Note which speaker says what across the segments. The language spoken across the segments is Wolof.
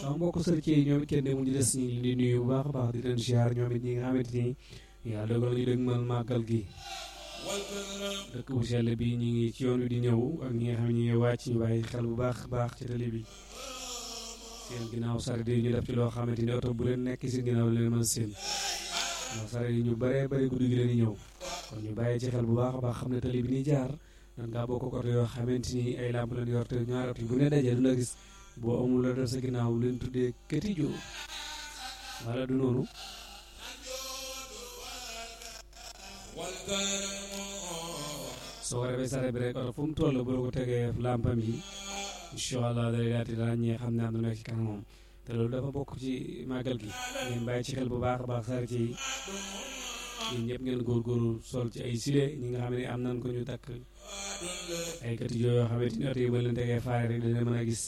Speaker 1: sama mbokk sërcee yi ñoom it kenn demul ñu des ñu ngi leen di nuyu bu baax a baax di leen ziar ñoom it ñi nga xamante ni yàlla dogal nañu dëgg mal màggal gi dëkk bu sell bi ñu ngi ci yoon wi di ñëw ak ñi nga xam ne ñu ngi wàcc ñu bàyyi xel bu baax baax ci tali bi seen ginnaaw saret yi ñu def ci loo xamante ni oto bu leen nekk seen ginnaaw leen mën seen ndax saret yi ñu bëree bëri guddi gi leen di ñëw kon ñu bàyyi ci xel bu baax a baax xam ne tali bi ni jaar nan ngaa bokk oto yoo xamante ni ay làmp leen yor te ñaari oto yi bu ne dajee du la gis boo amul la def sa ginnaaw leen tuddee këti joo wala du noonu soo ko defee saret bi rek oto fu mu toll bu la ko tegee làmpam yi incha allah day daal di ràññee xam ne am na nekk ci kanamam te loolu dafa bokk ci màggal gi ngeen bàyyi ci xel bu baax a baax saret yi yéen ñëpp ngeen góorgóorlu sol ci ay sile ñi nga xam ne am nañ ko ñu takk ay kati joo yoo xamante ni oto yi ba leen tegee faare rek dana mën a gis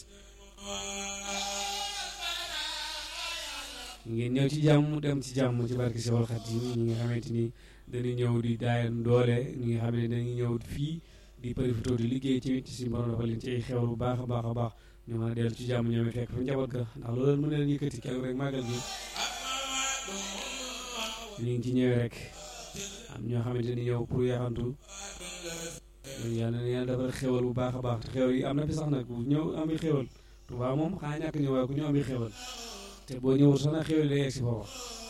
Speaker 1: ngeen ñëw ci jàmm dem ci jàmm ci barke Seexul Xadiim ñi nga xamante ni dañuy ñëw di daayan doole ñi nga xam ne dañuy ñëw fii di profité di liggéey ci ci suñu borom dafa leen ci ay xewal bu baax a baax a baax ñu mën a dellu ci jàmm ñoom fekk fa njaboot ga ndax loolu mën na leen yëkkati keroog rek màggal gi ñu ngi ci ñëwee rek am ñoo xamante ni ñëw pour yaxantu yàlla na yàlla defal xewal bu baax a baax te xewal yi am na fi sax nag bu ñëw ami xewal Tuubaa moom xanaa ñàkk ñëw waaye ku ñëw ami xewal te boo ñëwul sax na xewal day egg si foofa